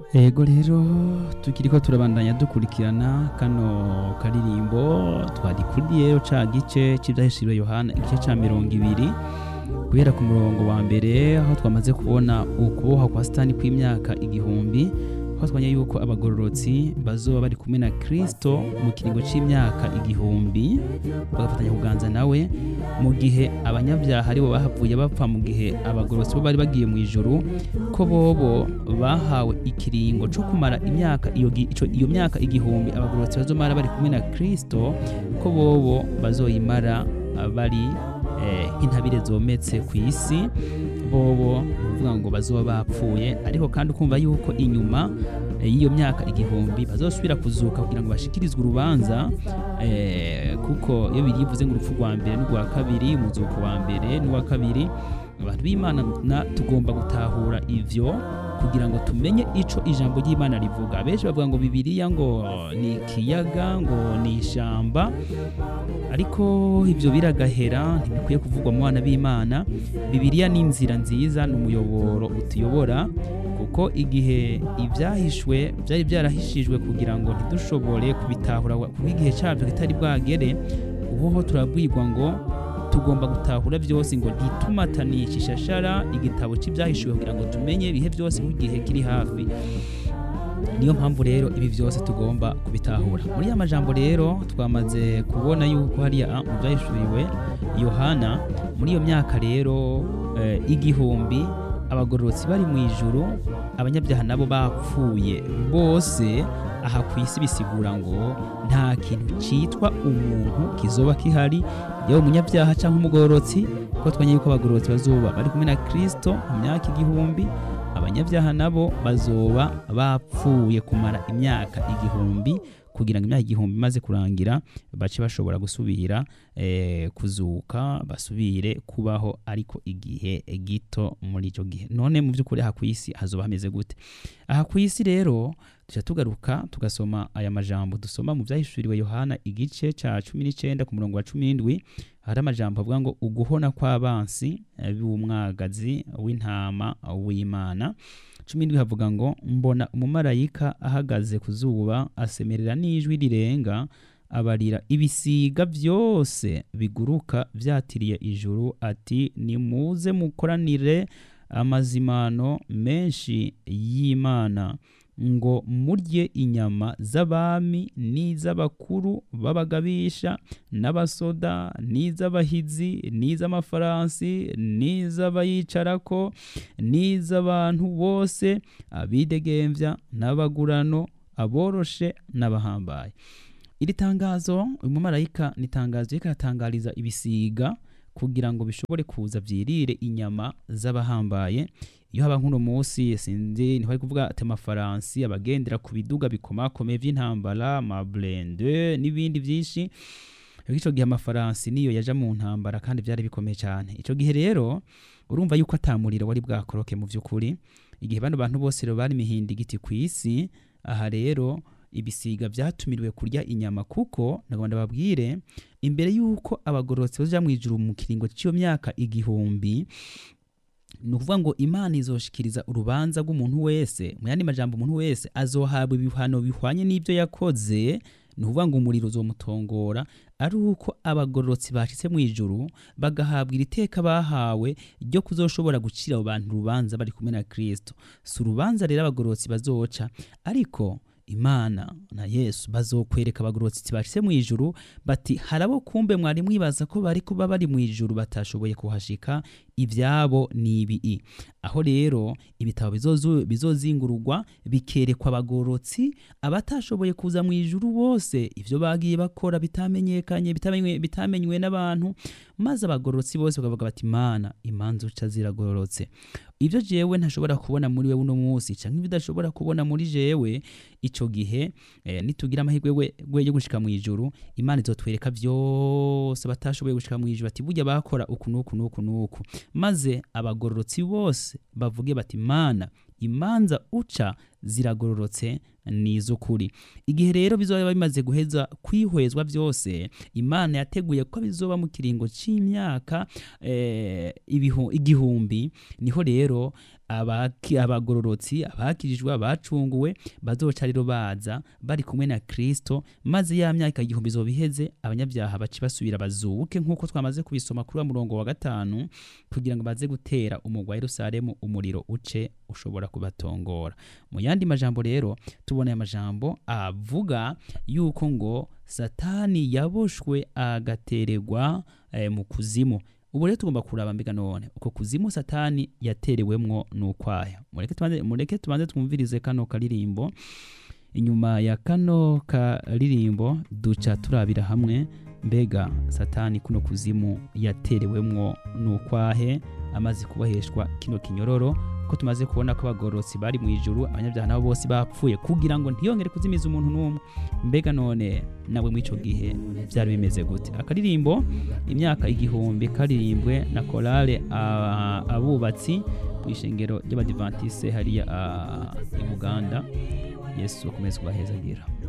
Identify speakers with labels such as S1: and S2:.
S1: Ego rero tukiriko turabandanya dukurikirana kano karirimbo twadikuriye rero ca gice c'ivyahishuriwe Yohana igice ca mirongo ibiri guhera ku murongo wa mbere aho twamaze kubona ukuboha kwa Satani kw'imyaka igihumbi aho twanya yuko abagororotsi bazoba bari kumwe na Kristo mu kiringo c'imyaka igihumbi bagafatanya kuganza nawe mu gihe abanyabyaha aribo bahavuye bapfa mu gihe abagororotsi bo bari bagiye mu ijuru ko bobo bahawe ikiringo co kumara imyaka iyo, gi- ico- iyo myaka igihumbi abagororotsi bazomara bari kumwe na Kristo ko bobo bazoyimara ah, bari eh, nk'intabire zometse ku isi bobo uvuga ngo bazoba bapfuye ariko kandi ukumva yuko inyuma eh, y'iyo myaka igihumbi bazosubira kuzuka kugira ngo bashikirizwe urubanza eh, kuko iyo birivuze ngo urupfu rwa mbere n'urwa kabiri umuzuko wa mbere n'uwa kabiri abantu b'imana na tugomba gutahura ivyo kugira ngo tumenye ico ijambo ry'imana rivuga benshi bavuga ngo bibiliya ngo ni ikiyaga ngo ni ishamba ariko ibyo biragahera ntibikwiye kuvugwa mu bana b'imana bibiliya ni inzira nziza ni umuyoboro utuyobora kuko igihe ibyahishwe byari byarahishijwe kugira ngo ntidushobore kubitahura kuko igihe cyabyo kitari bwagere ubuho turabwirwa ngo tugomba gutahura byose ngo ntitumatanishe ishashara igitabo cy'ibyahishuwe kugira ngo tumenye ibihe byose nk'igihe kiri hafi niyo mpamvu rero ibi byose tugomba kubitahura muri ya majambo rero twamaze kubona yuko hariya mu byahishuriwe yohana muri iyo myaka rero eh, igihumbi abagororotsi bari mu ijuru abanyabyaha nabo bapfuye bose aha ku isi bisigura ngo nta kintu cyitwa umuntu kizoba kihari yaba umunyabyaha cyangwa umugororotsi kuko twanye yuko abagororotsi bazoba bari kumwe na kristo mu myaka igihumbi abanyabyaha nabo bazoba bapfuye kumara imyaka igihumbi kugira ngo imyaka igihumbi imaze kurangira bace bashobora gusubira eh, kuzuka basubire kubaho ariko igihe gito muri icyo gihe none mu by'ukuri aha ku isi hazoba hameze gute aha ku isi rero tujya tugaruka tugasoma aya majambo dusoma mu byahishuriwe yohana igice cya cumi n'icyenda ku murongo wa cumi n'indwi hari amajambo avuga ngo uguhona kw'abansi eh, b'umwagazi w'intama w'imana cumi n'indwi havuga ngo mbona umumarayika ahagaze ku zuba asemerera n'ijwi rirenga abarira ibisiga byose biguruka byatiriye ijuru ati nimuze mukoranire amazimano menshi y'imana ngo murye inyama z'abami n'iz'abakuru b'abagabisha n'abasoda n'iz'abahizi n'iz'amafaransi n'iz'abayicarako n'iz'abantu bose abidegemvya n'abagurano aboroshe n'abahambaye iri tangazo uyu mumarayika ni itangazo riko aratangariza ibisiga kugira ngo bishobore kuza vyirire inyama z'abahambaye iyo haba nk'uno munsi sinzi niho ari kuvuga ati amafaransi abagendera ku biduga bikomakomeye vy'intambara amablende n'ibindi vyinshi ico gihe amafaransi niyo yaja mu ntambara kandi vyari bikomeye cyane ico gihe rero urumva yuko atamuriro wari bwakoroke mu vy'ukuri igihe bano bantu bose rero bari mihindigiti ku isi aha rero ibisiga vyatumiriwe kurya inyama kuko nagomba babwire imbere yuko abagororotsi baja mu ijuru mu kiringo cy'iyo myaka igihumbi ni ukuvuga ngo imana izoshikiriza urubanza rw'umuntu wese mu yandi majambo umuntu wese azohabwa ibihano bihwanye n'ibyo yakoze ni ukuvuga ngo umuriro uzomutongora ari uko abagororotsi bashitse mu ijuru bagahabwa iri teka bahawe ryo kuzoshobora gucira abo bantu urubanza bari kumwe na kristo si urubanza rero abagororotsi bazoca ariko imana na yesu bazokwereka abagororotsi bashitse mu ijuru bati harabo kumbe mwari mwibaza ko bari kuba bari mu ijuru batashoboye kuhashika ibyabo ni ibii aho rero ibitabo bizozu- bizozingururwa bikerekwa abagororotsi abatashoboye kuza mu ijuru bose ivyo bagiye bakora bitamenyekanye bitamenywe, bitamenywe n'abantu maze abagororotsi bose bakavuga bati mana imanza uca ziragororotse ibyo jewe ntashobora kubona muri wewe uno munsi canke ibidashobora kubona muri jewe ico gihe eh, nitugira amahirwe we- we yo gushika mu ijuru imana izotwereka vyose batashoboye gushika mu ijuru ati burya bakora uku n'uku n'uku n'uku maze abagororotsi bose bavuge bati mana imanza uca ziragororotse ni iz'ukuri igihe rero bizoba bimaze guheza kwihwezwa byose imana yateguye ko bizoba mu kiringo cy'imyaka eh, ibihu- igihumbi niho rero abaki- abagororotsi abakirijwe abacunguwe bazoca rero baza bari kumwe na kristo maze ya myaka igihumbi izoba iheze abanyabyaha bace basubira bazuke nk'uko twamaze kubisoma kuri wa murongo wa gatanu kugira ngo baze gutera umugwa wa yerusalemu umuriro uce ushobora kubatongora mu yandi majambo rero tubona aya majambo avuga yuko ngo satani yaboshwe agatererwa eh, mu kuzimu ubu rero tugomba kuraba mbega none uko kuzimu satani yaterewemwo n'ukwaya mureke tubanze, mureke tubanze twumvirize kano karirimbo inyuma ya kano karirimbo duca turabira hamwe mbega satani kuno kuzimu yaterewemwo n'ukwahe amaze kubaheshwa kino kinyororo ko tumaze kubona ko abagororotsi bari mu ijuru abanyabyaha nabo bose bapfuye kugira ngo ntiyongere kuzimiza umuntu n'umwe mbega none nawe muri icyo gihe byari bimeze gute akaririmbo imyaka igihumbi karirimbwe na korale ah, abubatsi ku ishengero ry'abadivantise hariya ah, i buganda yesu akomeze kubahezagira